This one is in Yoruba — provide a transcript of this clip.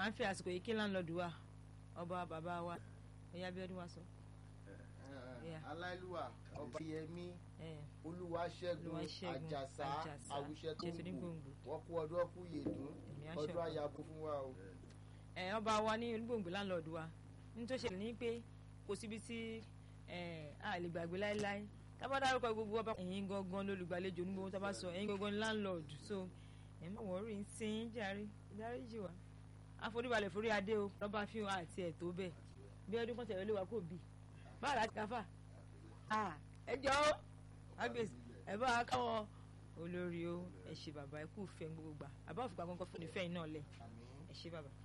à ń fi àsìkò yìí kí láńlọ́ọ̀dù wa ọba bàbá wa ẹ̀yà bí ọdún wa sọ. Yeah. aláìlúwà ọba yẹmí ẹ̀ olúwaṣẹ́gun Olúwaṣẹ́gun àjàsá Àjàsá, àwùṣẹ tó Jésù ní ń bù gbòǹgbò. wọ́n kú ọdún ọkú yèdún Ẹ̀mí á ọdún ṣẹ̀kù. àyàbò fún wa o. ẹ̀ ọba wa ní olúgbòǹgbò láńlọ́ọ̀dù wa ní tó ṣẹlẹ̀ ní pé kò síbi tí ẹ̀ a lè gbàgbé láéláé tábà dárúkọ gbogbo ọba ẹ̀yin gangan lólùgbàlejò ní gbogbo tábà sọ ẹ̀yin gangan ní láńlọ́ọ̀dù so ẹ̀ má wọ́ọ́rì ń sin jàre ìdáríjì wa àforíbalẹ̀ forí adé o lọ́ba fi hàn àti ẹ̀ tó bẹ́ẹ̀ bí ọdún kan tẹ̀lé wa kò bí báà láti káfà ẹ jọ ó agbèsè ẹ bá wa káwọn olórí o ẹ ṣe bàbá ẹ kú fẹ́ gbogbo gbà àbá òfìgbà kankan fún ìfẹ́ yìí náà lẹ̀ ẹ ṣe bàbá.